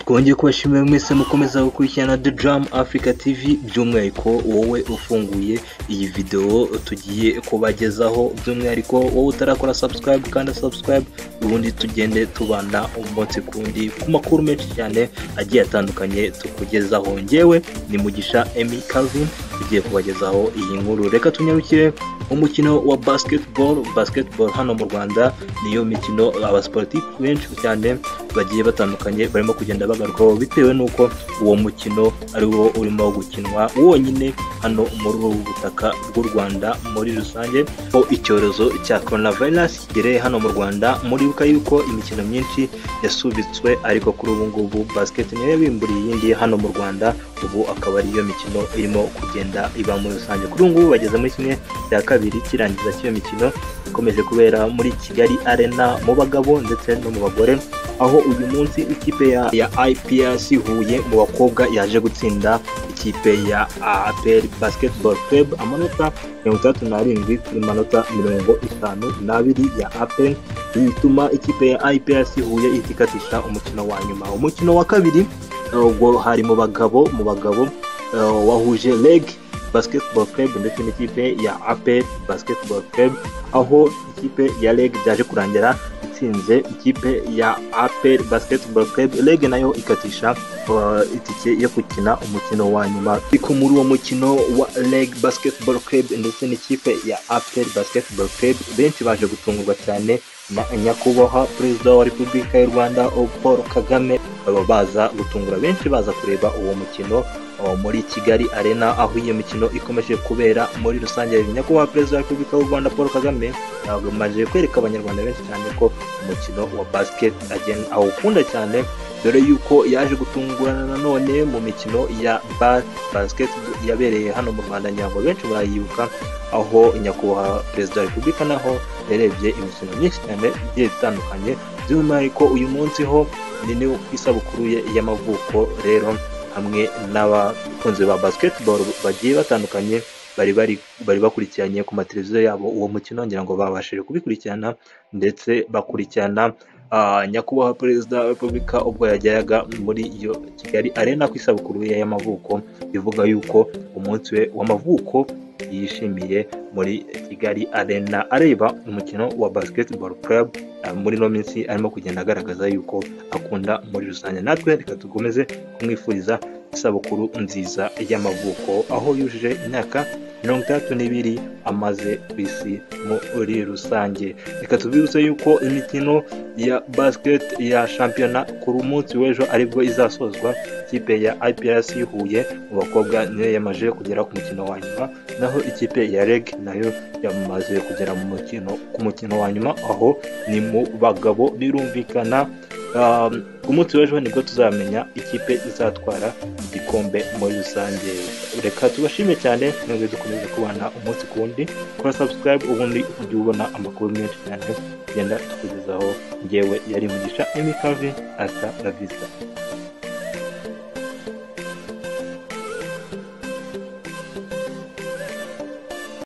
twongeye kubashimira mwese mukomeza gukurikirana The Jam Africa TV by'umwihariko wowe ufunguye iyi videwo tugiye kubagezaho by'umwihariko wowe utarakora subscribe kandi subscribe ubundi tugende tubana umunsi kundi ku makuru menshi cyane agiye atandukanye tukugezaho ngewe ni mugisha Emmy Calvin ugiye kubagezaho iyi nkuru reka tunyarukire umukino wa basketball basketball hano mu Rwanda niyo mikino abasportif benshi cyane bagiye batandukanye barimo kugenda bagarukaho bitewe n'uko uwo mukino ari wo urimo gukinwa wonyine hano muri ubu butaka bw'u Rwanda muri rusange ko icyorezo cya coronavirus kigereye hano mu Rwanda muribuka yuko imikino myinshi yasubitswe ariko kuri ubu ngubu basket niyo yabimburiye iyindi hano mu Rwanda ubu akaba ariyo mikino irimo kugenda iba muri rusange kuri ubu ngubu bageze muri kimwe cya kabiri kirangiza cy'iyo mikino ikomeje kubera muri Kigali Arena mu bagabo ndetse no mu bagore aho uyu munsi ikipe ya, ya IPRC Huye mu bakobwa yaje gutsinda ikipe ya APR Basketball Club amanota mirongo itandatu n'arindwi kuri manota mirongo itanu n'abiri ya APR bituma ikipe ya IPRC Huye itikatisha umukino wa nyuma umukino wa kabiri ubwo hari mu bagabo mu bagabo eh, wahuje leg basketball club ndetse n'ikipe ya APR basketball club aho ikipe ya leg byaje kurangira itsinze ikipe ya APR basketball club leg nayo ikatisha eh, itike yo gukina umukino wa nyuma ariko muri uwo mukino wa leg basketball club ndetse n'ikipe ya APR basketball club benshi baje gutungurwa cyane na nyakubahwa perezida wa repubulika y'u rwanda paul kagame baba baza gutungura benshi baza kureba uwo mukino uh, muri kigali arena aho iyo mikino ikomeje kubera muri rusange nyakubahwa perezida wa repubulika y'u rwanda paul kagame yamaze kwereka abanyarwanda benshi cyane ko umukino wa basket again awukunda cyane dore yuko yaje gutungurana nanone mu mikino ya ba- basket yabereye hano mu rwanda nyango benshi barayibuka aho nyakubahwa perezida wa repubulika naho yarebye imikino myinshi cyane igiye itandukanye by'umwihariko uyu munsi ho ni ni ku isabukuru ye y'amavuko rero hamwe n'abakunzi ba basketball bagiye batandukanye bari bari bari bakurikiranye ku mateleviziyo yabo uwo mukino ngira ngo babashije kubikurikirana ndetse bakurikirana ah, nyakubahwa perezida wa repubulika ubwo yajyaga muri iyo kigali arena ku isabukuru ye y'amavuko bivuga yuko umunsi we w'amavuko yishimiye muri kigali arena areba umukino wa basketball club ah, muri ino minsi arimo kugenda agaragaza yuko akunda muri rusange natwe reka dukomeze kumwifuriza isabukuru nziza y'amavuko aho yujuje imyaka mirongo itandatu n'ibiri amaze ku isi muri rusange reka tubibutse yuko imikino ya basket ya shampiyona ku munsi w'ejo aribwo izasozwa ikipe ya iprc huye mu bakobwa niyo yamaze kugera ku mukino wa nyuma naho ikipe ya reg nayo yamaze kugera mu mukino ku mukino wa nyuma aho ni mu bagabo birumvikana Um, ku munsi w'ejo nibwo tuzamenya ikipe izatwara igikombe muri rusange reka tubashime cyane mwebwe dukomeze kubana umunsi ku wundi kora subscribe ubundi ujye ubona amakuru menshi cyane tugenda tukugezaho ngewe yari mugisha emikavi asa na visa